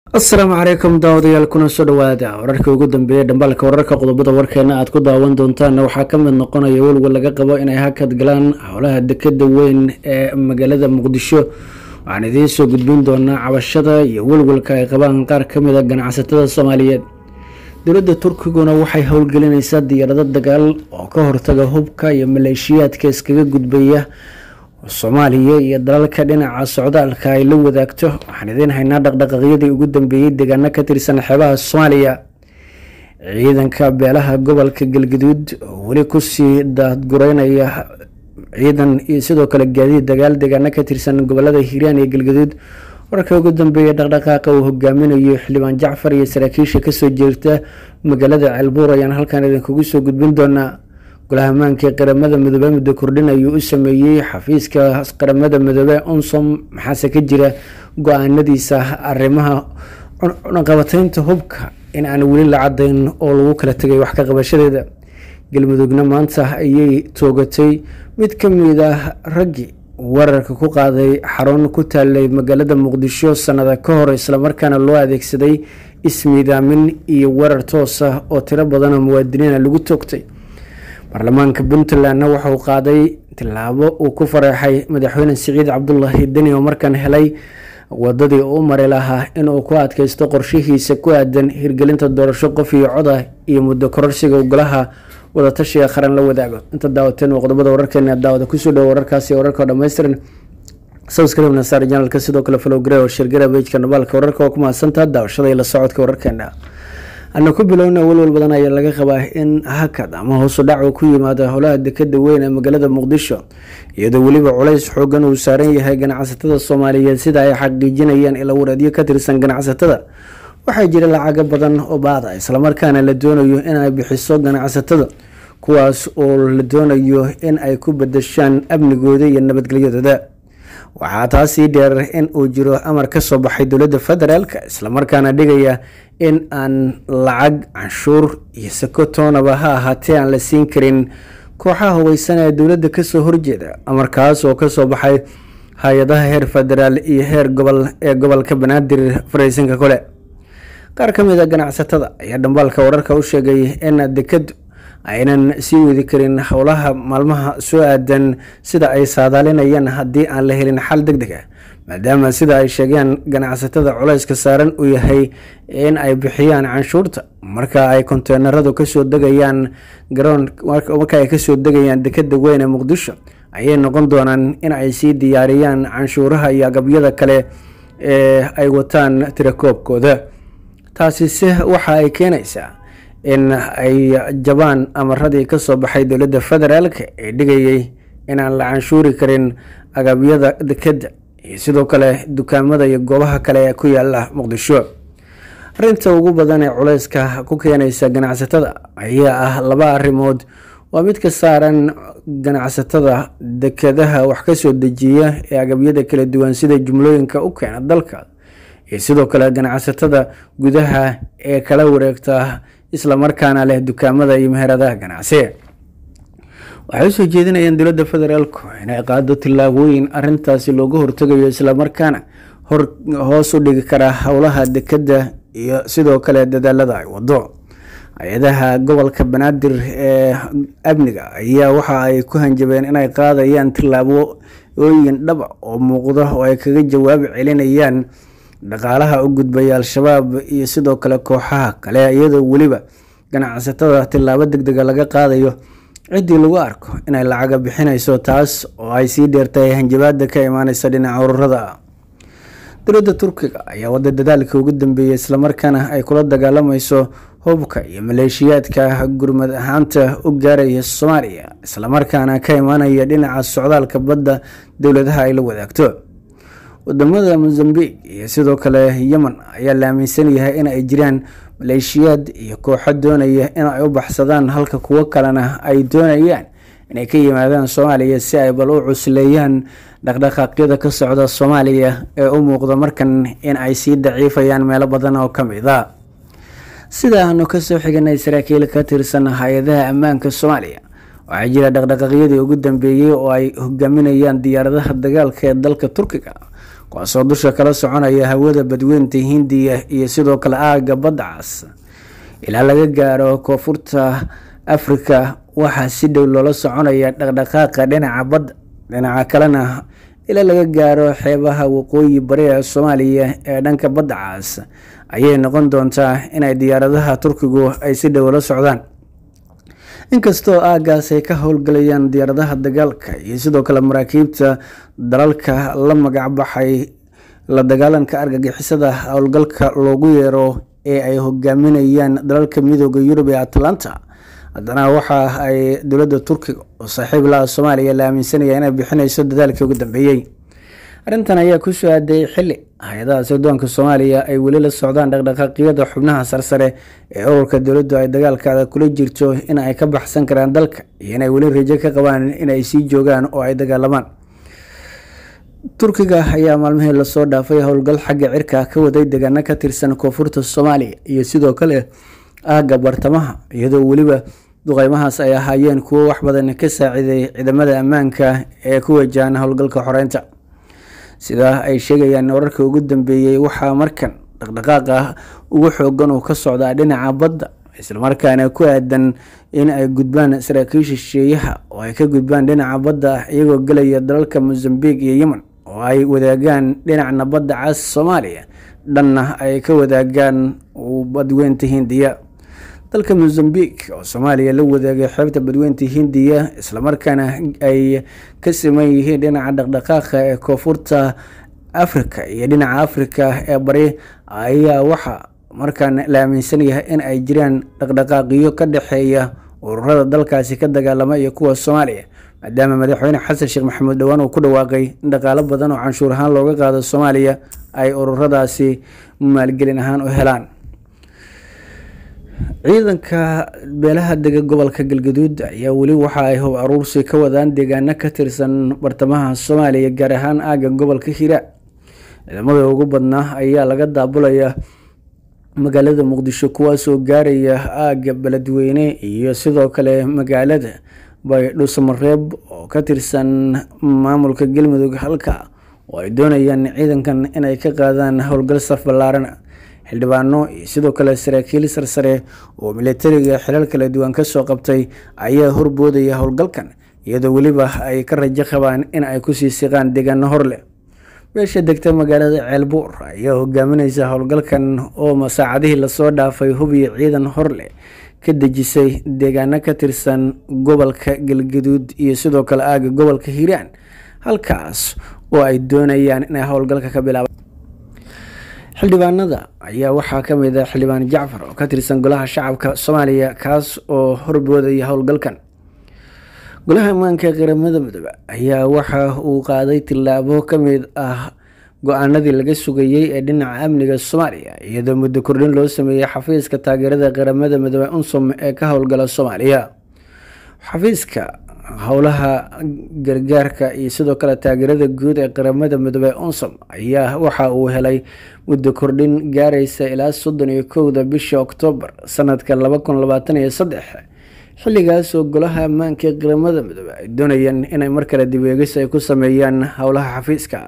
asalaamu calaykum daawadayaal kuna soo dhawaada wararkii ugu dambeeyay dhambaalka wararka qodobada warkeena aad ku daawan doontaanna waxaa ka mid noqonaya welwel laga qabo inay hakad galaan howlaha dekeda weyn ee magaalada muqdisho waxaan idiin soo gudbin doonaa cabashada iyo welwelka ay qabaan qaar ka mid a ganacsatada soomaaliyeed dowladda turkiguna waxay howlgelinaysaa diyaarado dagaal oo ka hortaga hubka iyo maleeshiyaadka iskaga gudbaya soomaaliya iyo dalalka dhinaca socdaalka ay la wadaagto waxaan idiin haynaa dhaqdhaqaaqyadii ugu dambeeyey deegaano ka tirsan xeebaha soomaaliya ciidanka beelaha gobolka galgaduud oo weli kusii daadgureynaya ciidan iyo sidoo kale gaadiid dagaal deegaano ka tirsan gobolada hiiraan iyo galgaduud wararka ugu dambeeya dhaqdhaqaaqa uu hogaaminayo xildhibaan jacfar iyo saraakiisha kasoo jeerta magaalada ceelbuur ayaan halkan idinkugu soo gudbin doonaa golaha ammaanka qaramada midoobe muddo kordhin ayuu u sameeyey xafiiska qaramada midoobe unsom maxaase ka jira go-aanadiisa arrimaha cunaqabateynta hubka in aan weli la cadayn oo lagu kala tegay wax ka qabashadeeda galmudugna maanta ayay toogatay mid ka mid ah raggii weerarka ku qaaday xarun ku taalay magaalada muqdisho sanada ka hor islamarkaana loo adeegsaday ismiidaamin iyo weerar toos ah oo tiro badan oo muwaadiniina lagu toogtay baarlamaanka puntlandna wuxuu qaaday tilaabo uu ku fareexay madaxweyne siciid cabdulaahi deni oo markaan helay wadadii u mari lahaa inuu ku adkaysto qorshihiisa ku aadan hirgelinta doorasho qof iyo coda iyo muddo kororsiga golaha wadatashiga qaran la wadaago inta daawateen waa qodobada wararkeena daawada kusoo dhawo wararkaasi wararka oo dhammaystiran subscribe nasaar janalka sidoo kale follow gare oo shirgara bejka nabaalka wararka oo ku mahadsantaa daawashada iyo la socodka wararkeena ana ku bilowna welwel badan ayaa laga qabaa in hakad ama hoosu dhac uu ku yimaado howlaha dekeda weyn ee magaalada muqdisho iyadoo weliba culays xoogan uu saaran yahay ganacsatada soomaaliyeed sida ay xaqiijinayaan ila wareedyo ka tirsan ganacsatada waxaa jira lacago badan oo baada islamarkaana la doonayo in ay bixiso ganacsatada kuwaas oo la doonayo in ay ku badashaan amnigooda iyo nabadgelyadooda waxaa taasii dheer in uu jiro amar ka soo baxay dowladda federaalk islamarkaana dhigaya in aan lacag canshuur iyo sako toonaba ha ahaatee aan la siin karin kooxaha hubeysan ee dowladda kasoo horjeeda amarkaas oo kasoo baxay hay-adaha heer federaal iyo heer gobol ee gobolka banaadir fareysanka kole qaar ka mid a ganacsatada ayaa dhambaalka wararka u sheegay in dekadu aynan sii wadi karin howlaha maalmaha soo aadan sida ay saadaalinayaan haddii aan la helin xal deg deg ah maadaama sida ay sheegeen ganacsatada culayska saaran uu yahay in ay bixiyaan canshuurta marka ay konteenaradu kasoo degayaan garoon marka ay kasoo degayaan dekeda weyn ee muqdisho ayay noqon doonaan in ay sii diyaariyaan canshuuraha iyo agabyada kale ee ay wataan tirakoobkooda taasise waxa ay keenaysaa in ay jabaan amaradii kasoo baxay dowladda federaalk ee dhigayay inaan la canshuuri karin agabyada dekeda iyo sidoo kale dukaamada iyo goobaha kale ee ku yaala muqdisho arinta ugu badan ee culeyska ku keenaysa ganacsatada ayaa ah laba arrimood waa mid ka saaran ganacsatada dekedaha wax kasoo dejiya ee agabyada kala duwan sida jumlooyinka u keena dalka iyo sidoo kale ganacsatada gudaha ee kala wareegta islamarkaana leh dukaamada iyo meheradaha ganacsiga waxay usoo jeedinayaan dowladda federaalku inay qaado tillaabooyin arintaasi looga hortagayo islamarkaana hoos u dhigi karaa howlaha dekeda iyo sidoo kale dadaalada ay wado hay-adaha gobolka banaadir ee amniga ayaa waxa ay ku hanjabeen inay qaadayaan tillaabooyin dhaba oo muuqda oo ay kaga jawaab celinayaan dhaqaalaha u gudbaya al-shabaab iyo sidoo kale kooxaha kale iyadoo weliba ganacsatada tillaabo deg dega laga qaadayo ciddii lagu arko inay lacaga bixinayso taas oo ay sii dheertahay hanjabaada ka imaaneysa dhinaca ururada dowladda turkiga ayaa wada dadaalka ugu dambeeyay islamarkaana ay kula dagaalamayso hubka iyo maleeshiyaadka gurmad ahaanta u gaaraya soomaaliya islamarkaana ka imaanaya dhinaca socdaalka badda dowladaha ay la wadaagto wadamada mozambiq iyo sidoo kale yemen ayaa la aaminsan yahay in ay jiraan maleeshiyaad iyo kooxo doonaya in ay u baxsadaan halka kuwo kalena ay doonayaan inay ka yimaadaan soomaaliya si ay bal u cusleeyaan dhaqdhaqaaqyada ka socda soomaaliya ee u muuqda markan in ay sii daciifayaan meelo badan oo ka mid a sida aanu kasoo xiganay saraakiil ka tirsan hay-adaha ammaanka soomaaliya waxaa jira dhaqdhaqaaqyadii ugu dambeeyey oo ay hogaaminayaan diyaaradaha dagaalka ee dalka turkiga kuwaasoo dusha kala soconaya hawada badweynta hindiya iyo sidoo kale aaga baddacaas ilaa laga gaaro koonfurta afrika waxaa si dhow loola soconaya dhaqdhaqaaqa dhinaca badda dhinaca kalena ilaa laga gaaro xeebaha waqooyi bari ee soomaaliya ee dhanka badda caas ayay noqon doontaa inay diyaaradaha turkigu ay si dhow la socdaan inkastoo aagaas ay ka howlgalayaan diyaaradaha dagaalka iyo sidoo kale maraakiibta dalalka la magac baxay la dagaalanka argagixisada howlgalka loogu yeero ee ay hogaaminayaan dalalka midooda yurub ee atlanta haddana waxa ay dowladda turkiga oo saaxiib laha soomaaliya la aaminsanaya inay bixinayso dadaalkii ugu dambeeyey arrintan ayaa ku soo aaday xili hay-adaha sirdoonka soomaaliya ay weli la socdaan dhaqdhaqaaqyada xubnaha sarsare ee ururka dowladdu ay dagaalkaada kula jirto in ay ka baxsan karaan dalka iyo inay weli rajo ka qabaan inay sii joogaan oo ay dagaalamaan turkiga ayaa maalmihii lasoo dhaafay howlgal xagga cirka ka waday deegaano ka tirsan koonfurta soomaaliya iyo sidoo kale aagga bartamaha iyadoo weliba duqeymahaas ay ahaayeen kuwo wax badan ka saaciiday ciidamada ammaanka ee ku wajahan howlgalka xoreynta sidaa ay sheegayaan wararka ugu dambeeyey waxaa markan dhaqdhaqaaqa ugu xoogan uu ka socdaa dhinaca badda islamarkaana ku aadan in ay gudbaan saraakiisha shisheeyaha oo ay ka gudbaan dhinaca badda iyagoo gelaya dalalka mosambiq iyo yemen oo ay wadaagaan dhinacna badda cas soomaaliya dhanna ay ka wadaagaan badweynta hindiya dalka mosambiq oo soomaaliya la wadaagay xeebta badweynta hindiya islamarkaana ay ka siman yihiin dhinaca dhaqdhaqaaqa ee koonfurta africa iyo dhinaca africa ee bari ayaa waxaa markaan la aaminsan yahay in ay jiraan dhaqdhaqaaqiyo ka dhexeeya ururada dalkaasi ka dagaalama iyo kuwa soomaaliya maadaama madaxweyne xasan sheekh maxamuud dhowaan uu ku dhawaaqay in dhaqaalo badan oo canshuur ahaan looga qaado soomaaliya ay ururadaasi maalgelin ahaan u helaan ciidanka beelaha dega gobolka galgaduud ayaa weli waxa ay hub aruursi ka wadaan deegaano ka tirsan bartamaha soomaaliya gaar ahaan aagga gobolka hiraa ciidamada ugu badnaa ayaa laga daabulaya magaalada muqdisho kuwaasoo gaaraya aagga beledweyne iyo sidoo kale magaalada baydhusamareeb oo ka tirsan maamulka galmudug halka oo ay doonayaan ciidankan inay ka qaadaan howlgal saf ballaaran xildhibaano iyo sidoo kale saraakiil sarsare oo militariga xilal kala duwan kasoo qabtay ayaa horboodaya howlgalkan iyadoo weliba ay ka rajo qabaan in ay kusii siqaan deegaano hor leh beesha degta magaalada ceelbuur ayaa hogaamineysa howlgalkan oo masaacadihii lasoo dhaafay hubiyo ciidan hor leh ka dejisay deegaano ka tirsan gobolka galgaduud iyo sidoo kale aaga gobolka hiiraan halkaas oo ay doonayaan inay howlgalka ka bilaabaan xildhibaanada ayaa waxaa ka mid ah xildhibaan jacfar oo ka tirsan golaha shacabka soomaaliya kaas oo horboodaya howlgalkan golaha ammaanka qaramada midoobe ayaa waxa uu qaaday tillaabo ka mid ah go-aanadii laga sugayey ee dhinaca amniga soomaaliya iyadoo muddo kordhin loo sameeyey xafiiska taageerada qaramada midoobe unsom ee ka howlgala soomaaliya xafiiska howlaha gargaarka iyo sidoo kale taageerada guud ee qaramada midoobe unsom ayaa waxa uu helay muddo kordhin gaaraysa ilaa soddon iyo kowda bisha oktoobar sanadka laba kun labaatan iyo saddex xilligaas oo golaha ammaanka ee qaramada midoobe ay doonayeen inay mar kale dibeegis ay ku sameeyaan howlaha xafiiska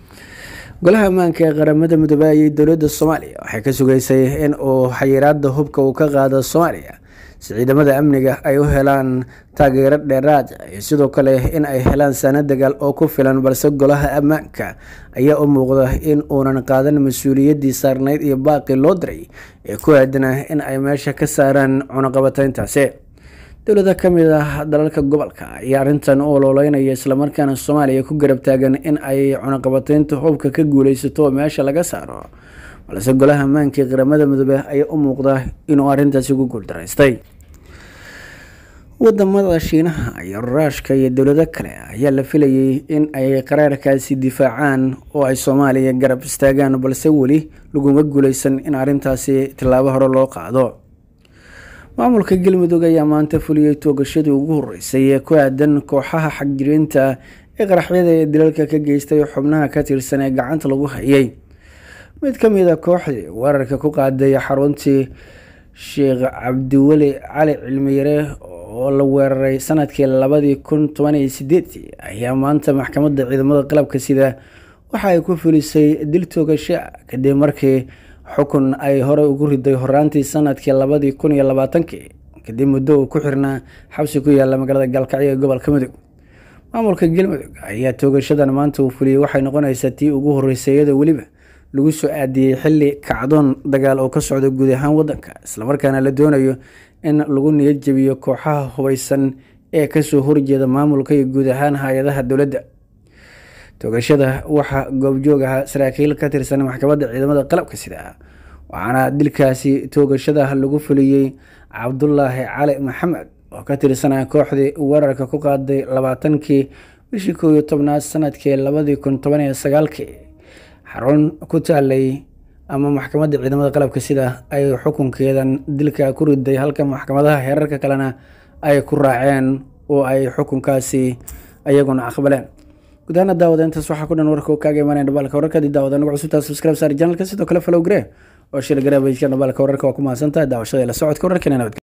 golaha ammaanka ee qaramada midoobe ayay dowladda soomaaliya waxay ka sugeysay in uu xayiraada hubka uu ka qaado soomaaliya si ciidamada amniga ay u helaan taageero dheeraad iyo sidoo kale in ay helaan saano dagaal oo ku filan balse golaha ammaanka ayaa u muuqda in uunan qaadan mas-uuliyaddii saarneyd iyo baaqi loo diray ee ku aadana in ay meesha ka saaraan cunaqabateyntaasi dowlada ka mid ah dalalka gobolka ayaa arrintan u ololeynaya islamarkaana soomaaliya ku garab taagan in ay cunaqabateynta hubka ka guuleysato oo meesha laga saaro balse golaha ammaanka ee qaramada midoobe ayaa u muuqda inuu arrintaasi ku guuldaraystay wadamada shiinaha iyo ruushka iyo dowlado kale ayaa la filayay in ay qaraarkaasi difaacaan oo ay soomaaliya garab istaagaan balse weli laguma guuleysan in arrintaasi tillaabo hore loo qaado maamulka galmudug ayaa maanta fuliyey toogashadii ugu horeysay ee ku aadan kooxaha xagjiriinta ee qaraxyada ee dilalka ka geystay xubnaha ka tirsan ee gacanta lagu hayay mid ka mid a kooxdii weerarka ku qaaday xaruntii sheekh cabdiweli cali cilmiyare oo la weeraray sanadkii labadii kun toban iyo sideedii ayaa maanta maxkamadda ciidamada qalabka sida waxa ay ku fulisay dil toogasho kadib markii xukun ay horey ugu riday horaantii sanadkii labadii kun iyo labaatankii kadib muddo uu ku xirnaa xabsi ku yaala magaalada gaalkacyo ee gobolka mudug maamulka galmudug ayaa toogashadan maanta uu fuliyey waxay noqonaysaa tii ugu horeysay iyadoo weliba lagu soo aadiyey xili kacdoon dagaal oo ka socda guud ahaan wadanka islamarkaana la doonayo in lagu niyad jebiyo kooxaha hubeysan ee kasoo horjeeda maamulka iyo guud ahaan hay-adaha dowladda toogashada waxaa goobjoog ahaa saraakiil ka tirsan maxkamadda ciidamada qalabka sida waxaana dilkaasi toogashada lagu fuliyey cabdulaahi cali maxamed oo ka tirsanaa kooxdii weerarka ku qaaday labaatankii bishii koow iyo tobnaad sanadkii labadii kun toban iyo sagaalkii xarun ku taalay ama maxkamadda ciidamada qalabka sida ay xukunkeedan dilka ku riday halka maxkamadaha heerarka kalena ay ku raaceen oo ay xukunkaasi ayaguna aqbaleen gudahaana daawada intaas waxaa ku dhan warka kaaga imaanaya dhabalka wararka hadii daawada nagu cusubtaa subscribe saar janalka sidoo kale follow garee oo shil garee bajka dhabalka wararka waa ku mahadsantahay daawashada la socodka wararkeena nabad